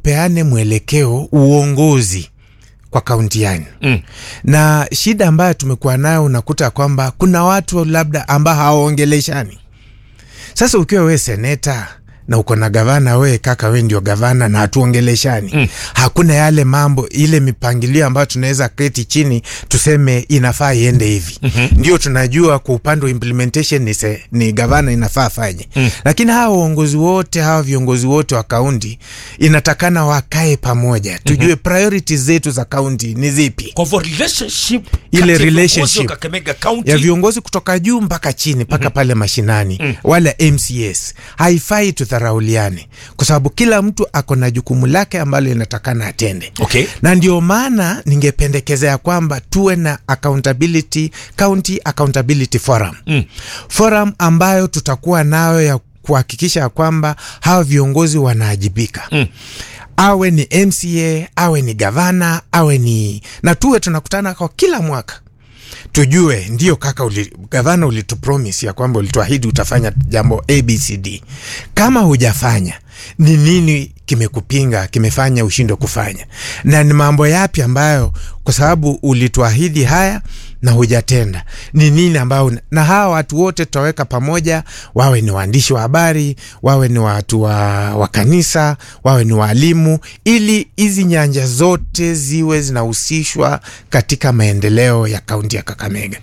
tupeane mwelekeo uongozi kwa kaunti yani Mm. na shida ambayo tumekuwa nayo unakuta kwamba kuna watu labda ambao hawaongeleshani sasa ukiwa we seneta na uko na gavana we kaka we ndio gavana na hatuongeleshani mm. hakuna yale mambo ile mipangilio ambayo tunaweza keti chini tuseme inafaa iende hivi mm-hmm. ndio tunajua kwa upande wa implementation ni, se, ni gavana inafaa afanye mm. lakini hawa uongozi wote hawa viongozi wote wa kaunti inatakana wakae pamoja tujue mm-hmm. priorities zetu za kaunti ni zipi kwa hivyo relationship Ile kati ya viongozi wa relationship Kakamega County ya viongozi kutoka juu mpaka chini mpaka mm-hmm. pale mashinani mm. wala mcs haifai tudharauliane kwa sababu kila mtu ako na jukumu lake ambalo inatakana atende Okay. na ndio maana ningependekezea kwamba tuwe na accountability county accountability forum mm. forum ambayo tutakuwa nayo ya kuhakikisha ya kwamba hawa viongozi wanaajibika mm awe ni mca awe ni gavana awe ni na tuwe tunakutana kwa kila mwaka tujue ndio kaka uli, gavana ulitupromis ya kwamba ulituahidi utafanya jambo abcd kama hujafanya ni nini kimekupinga kimefanya ushindwe kufanya na ni mambo yapi ambayo kwa sababu ulituahidi haya na hujatenda ni nini ambayo na hawa watu wote tutaweka pamoja wawe ni waandishi wa habari wawe ni watu wa, wa kanisa wawe ni waalimu ili hizi nyanja zote ziwe zinahusishwa katika maendeleo ya kaunti ya kakamega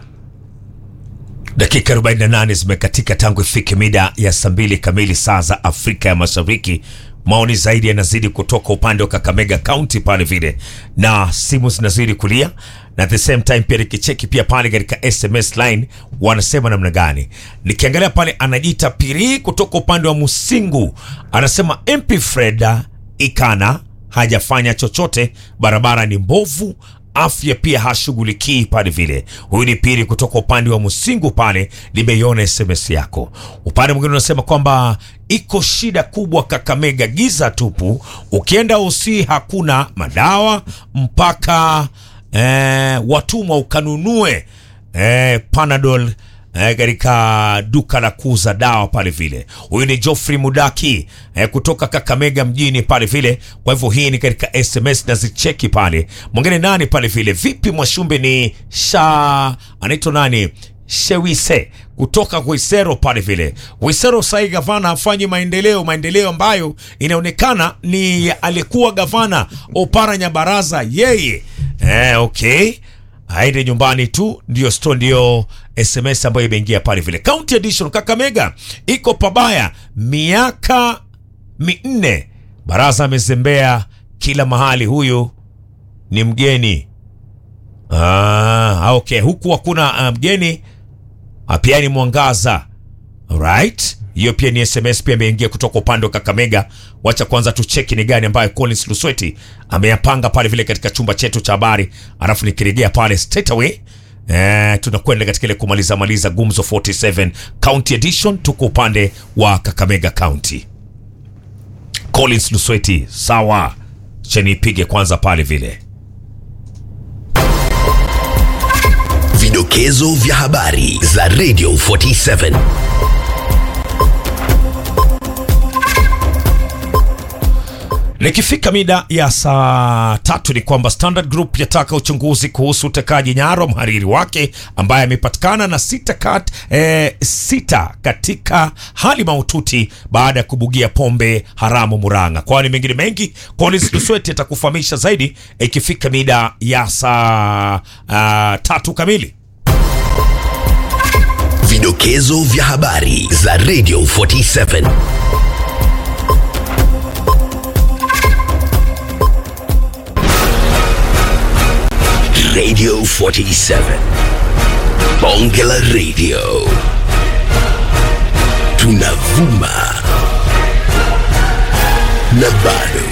dakika 48 zimekatika tangu ifike mida ya saa mbili kamili saa za afrika ya mashariki maoni zaidi yanazidi kutoka upande wa kakamega county pale vile na simu zinazidi kulia na at the same time pia nikicheki pia pale katika sms line wanasema namna gani nikiangalia pale anajiita piri kutoka upande wa musingu anasema mp freda ikana hajafanya chochote barabara ni mbovu afya pia hashughulikii pale vile huyu ni pili kutoka upande wa msingu pale limeiona sms yako upande mwingine unasema kwamba iko shida kubwa kakamega giza tupu ukienda usi hakuna madawa mpaka eh, watumwa ukanunue eh, panadol eh, katika duka la kuuza dawa pale vile huyu ni joffrey mudaki eh, kutoka kakamega mjini pale vile kwa hivyo hii ni katika sms na zicheki pale mwingine nani pale vile vipi mwashumbe ni sha anaitwa nani shewise kutoka Wisero pale vile. Wisero sahii gavana hafanyi maendeleo, maendeleo ambayo inaonekana ni alikuwa gavana Opara Nyabaraza yeye. Eh, okay aende nyumbani tu, ndio sto, ndio SMS ambayo imeingia pale vile. County Edition Kakamega iko pabaya, miaka minne. Baraza amezembea kila mahali, huyu ni mgeni. Ah, okay, huku hakuna uh, mgeni Ah, pia ni mwangaza right hiyo pia ni sms pia imeingia kutoka upande wa kakamega wacha kwanza tucheki ni gani ambayo collins lusweti ameyapanga pale vile katika chumba chetu cha habari alafu nikirejea pale straight away Eh, tunakwenda katika ile kumaliza maliza gumzo 47 county edition tuko upande wa kakamega county collins lusweti sawa chenipige kwanza pale vile Vidokezo vya habari za Radio 47. Likifika mida ya saa tatu ni kwamba Standard Group yataka uchunguzi kuhusu utekaji nyara wa mhariri wake ambaye amepatikana na sita, kat, eh, sita katika hali mahututi baada ya kubugia pombe haramu Murang'a. Kwani mengine mengi, Collins Lusweti atakufahamisha zaidi ikifika mida ya saa uh, tatu kamili. Vidokezo vya habari za Radio 47. Radio 47. Bonge la Radio. Tunavuma na bado.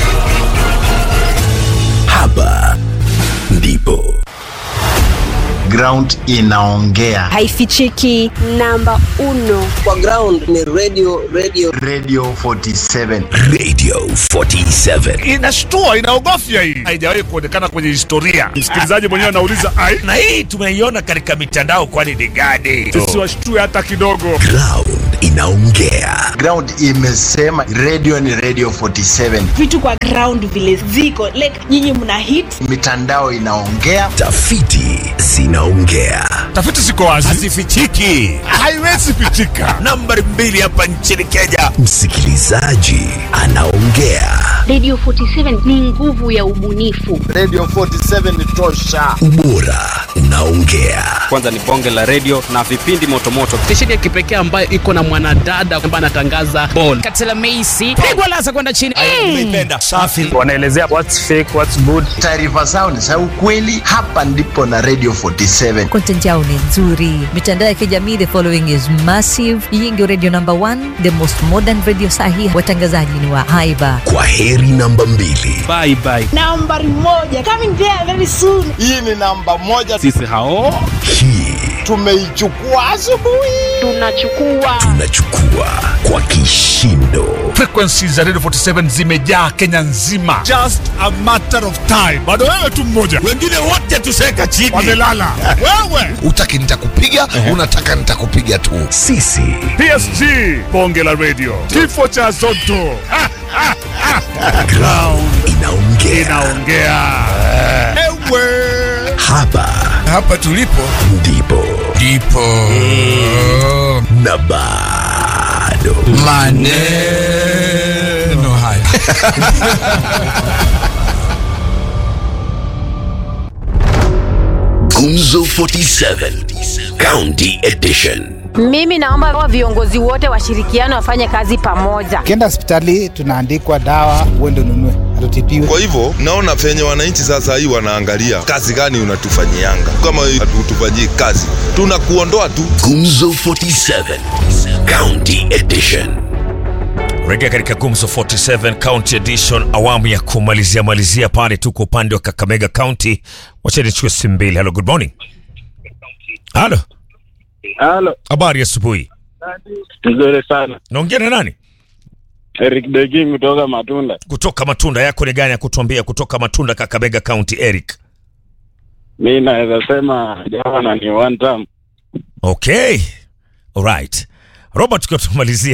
Hapa ndipo ground inaongea haifichiki. Namba uno kwa ground ni radio radio radio 47 Radio 47. inashtua inaogofya hii haijawahi kuonekana kwenye historia msikilizaji mwenyewe anauliza ai na hii tumeiona katika mitandao kwani ni gani sisi washtue hata kidogo Ground inaongea. ground imesema radio ni radio 47 vitu kwa ground vile ziko like nyinyi mna hit mitandao inaongea Tafiti zinaongea. tafiti ziko wazi hazifichiki haiwezi pitika nambari mbili hapa nchini kenya Msikilizaji anaongea. Radio 47 ni nguvu ya ubunifu. radio 47 ni tosha Ubora unaongea. kwanza ni bonge la redio na vipindi motomoto stesheni ya kipekee ambayo iko na mwanadada ambaye anatangaza bol katela meisi pigwa lasa kwenda chini umeipenda safi wanaelezea what's fake what's good taarifa zao ni za ukweli hapa ndipo na radio 47 content yao ni nzuri mitandao ya kijamii the following is massive hii ndio radio number one the most modern radio sahi watangazaji ni wa haiba Kwa heri namba mbili. bye bye nambari moja coming there very soon hii ni namba moja sisi hao Hii tumeichukua asubuhi Tunachukua tunachukua kwa kishindo. frequency za radio 47 zimejaa kenya nzima just a matter of time bado wewe tu mmoja wengine wote tuseka chini wamelala wewe utaki nitakupiga unataka nitakupiga tu Sisi psg bonge la radio kifo cha zoto Ha, ha, ha. ground inaongea. inaongea ewe Hapa hapa tulipo ndipo ndipo na bado maneno haya Gumzo 47 County Edition. Mimi naomba wa viongozi wote washirikiane wafanye kazi pamoja. Ukienda hospitali tunaandikwa dawa, uende ununue, hatutibiwe. kwa hivyo naona venye wananchi sasa hii wanaangalia kazi gani unatufanyianga kama hatutufanyii kazi tunakuondoa tu Gumzo 47 County Edition. rejea katika gumzo 47 county edition awamu ya kumalizia malizia pale tuko upande wa kakamega county wacha nichukue simu mbili halo good morning halo halo habari ya asubuhi nzuri sana naongea na nani eric degi kutoka matunda kutoka matunda yako ni gani ya kutuambia kutoka matunda kakamega county eric mi naweza sema jana ni one time okay alright robert tukiwa tunamalizia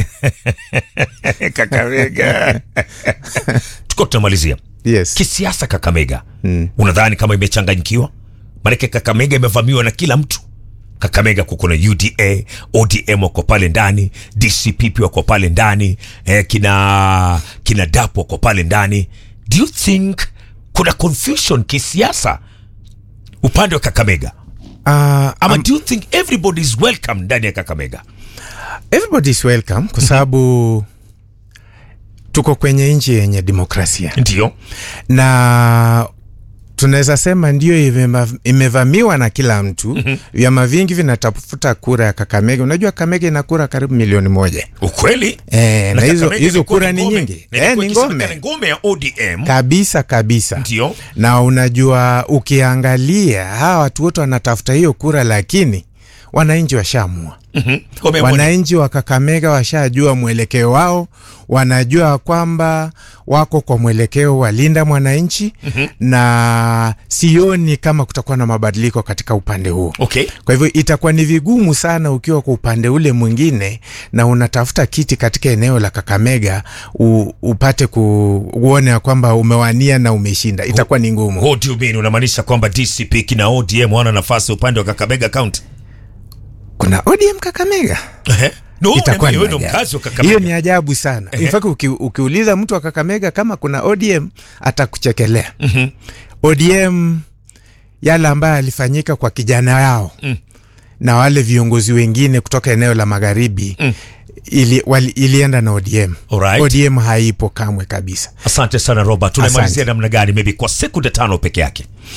kakamega tukiwa tunamalizia Yes. kisiasa kakamega Mm. unadhani kama imechanganyikiwa maanake kakamega imevamiwa na kila mtu kakamega kuko na uda odm wako pale ndani dcp pia wako pale ndani eh, kina kina dap wako pale ndani do you think kuna confusion kisiasa upande wa kakamega Uh, ama um, do you think everybody is welcome ndani ya kakamega everybody is welcome kwa sababu tuko kwenye nchi yenye demokrasia ndio na tunaweza sema ndio imema- imevamiwa na kila mtu mm-hmm. vyama vingi vinatafuta kura ya kakamega unajua kakamega ina kura karibu milioni moja ukweli e, na hizo Kakamega hizo ilikuwa kura ni ngome. nyingi Na e, ilikuwa ni ikisemekana ngome ngome ya odm kabisa kabisa ndio na unajua ukiangalia hawa watu wote wanatafuta hiyo kura lakini wananchi washamua Mhm. Wameamua ni- wananchi wa kakamega washajua mwelekeo wao wanajua kwamba wako kwa mwelekeo wa linda mwananchi Mhm. na sioni kama kutakuwa na mabadiliko katika upande huo okay kwa hivyo itakuwa ni vigumu sana ukiwa kwa upande ule mwingine na unatafuta kiti katika eneo la Kakamega u, upate ku, uone ya kwamba umewania na umeshinda, itakuwa ni ngumu. What do you mean? Unamaanisha kwamba DCP kina ODM wana nafasi upande wa Kakamega County? Kuna ODM Kakamega? Ehe. No, itakuwa wewe ni ndo ajabu. mkazi wa Kakamega. Hiyo ni ajabu sana. In fact uki, ukiuliza mtu wa Kakamega kama kuna ODM atakuchekelea. Mhm. ODM yale ambayo alifanyika kwa kijana yao Mm. na wale viongozi wengine kutoka eneo la magharibi Mm. ili, wali, ilienda na ODM. Alright. ODM haipo kamwe kabisa. Asante sana Robert. Tunamalizia Asante. namna gani? Maybe kwa sekunde tano peke yake.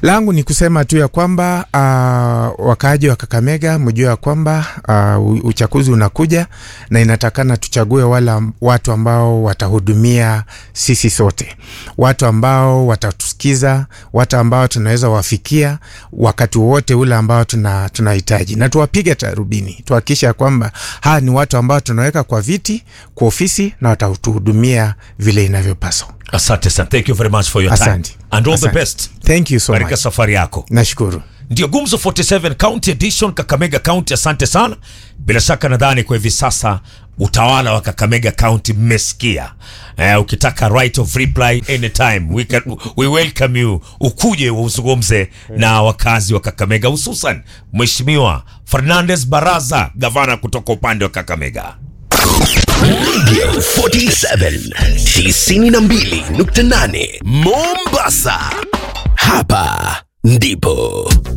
langu ni kusema tu ya kwamba uh, wakaaji wa Kakamega mjue ya kwamba uh, uchaguzi unakuja na inatakana tuchague wale am- watu ambao watahudumia sisi sote, watu ambao watatusikiza, watu ambao tunaweza wafikia wakati wowote ule ambao tuna tunahitaji, na tuwapige tarubini, tuhakikishe ya kwamba hawa ni watu ambao tunaweka kwa viti, kwa ofisi na watatuhudumia vile inavyopaswa. Asante sana. Thank you very much for your Asante. time. And all Asante. the best. Thank you so Katika much. safari yako. Nashukuru. Ndio Gumzo 47 County Edition Kakamega County. Asante sana. Bila shaka nadhani kwa hivi sasa utawala wa Kakamega County mmesikia. Eh, ukitaka right of reply anytime we, can, we welcome you ukuje uzungumze na wakazi wa Kakamega hususan Mheshimiwa Fernandez Baraza gavana kutoka upande wa Kakamega. Radio 47 92.8 Mombasa. Hapa ndipo